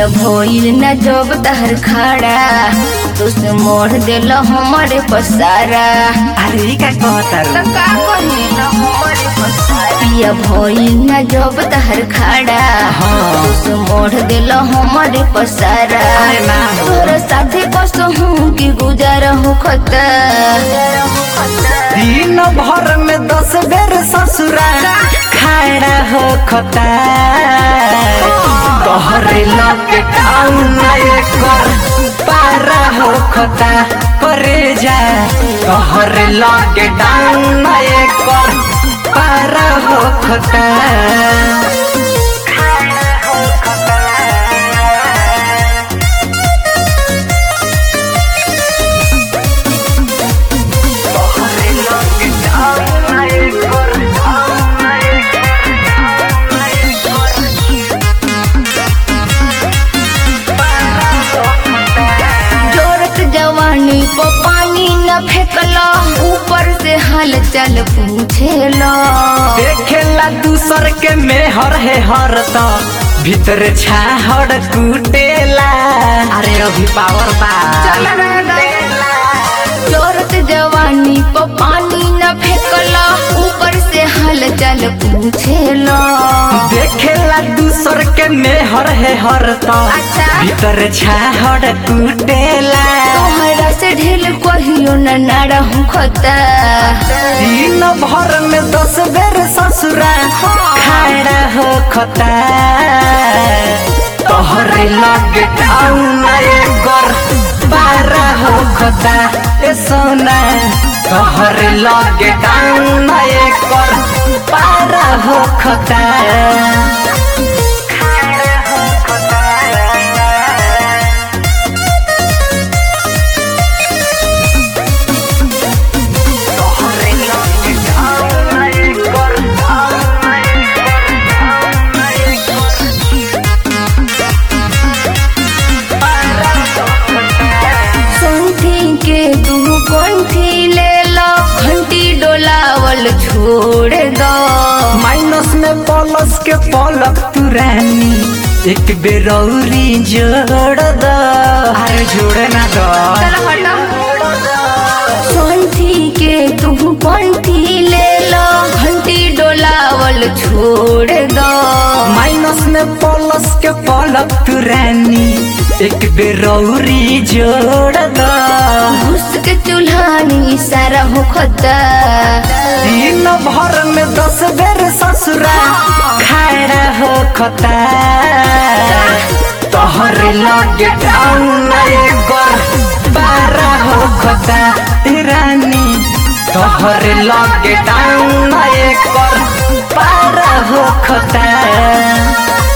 पिया भइल न जब तहर खाड़ा तुस मोड़ दिल हमारे पसारा अरे ई का कहतारू त का कही न हमारे पसारा पिया भइल न जब तहर खाड़ा हाँ। तुस मोड़ दिल हमारे पसारा अरे ना हो। तोर साथे बस हूँ कि गुजार हो खता दिन भर में दस बेर ससुरा खाड़ा हो खता तोहरे लगे टाउन कर पारा हो खता करे जा तोहरे लगे टाउन कर पारा हो खता तोहरे लगे टाउन कर जोरत जवानी को पानी न फेंकला ऊपर से हाल चल पूछेला देखेला दूसर के मेहर है हर तो भीतर छाहड़ कूटेला अरे अभी पावर बा जोरत जवानी को पानी न फेंकला ऊपर से हाल चल पूछेला देखेला दूसर के मेहर है हर तो अच्छा। भीतर छाहड़ कूटेला तोहरा से ढेल कहियो न नाड़ा हूँ खता दिन भर में दस बेर ससुरा खाड़ा हो खता तोहरे लगे टाउन कर पारा हो खता ए सोना तोहरे लगे टाउन कर पारा हो खता तोहरे लगे टाउन कर संथी के तू कंठी ले लो घंटी डोलावल छोड़ दो माइनस में प्लस के पलक तू रानी एक बेरौरी जोड़ द अरे जोड़े ना दो संथी के तू कंठी ले लो घंटी डोलावल छोड़ दो माइनस में प्लस के पलक तू रानी एक बेरौरी जोड़ द घुस के चूल्हानी सारा हो खता दिन भर में दस बेर ससुरा खाड़ा हो खता तोहरे लगे टाउन कर बारा हो खता ए रानी तोहरे लगे टाउन कर बारा हो खता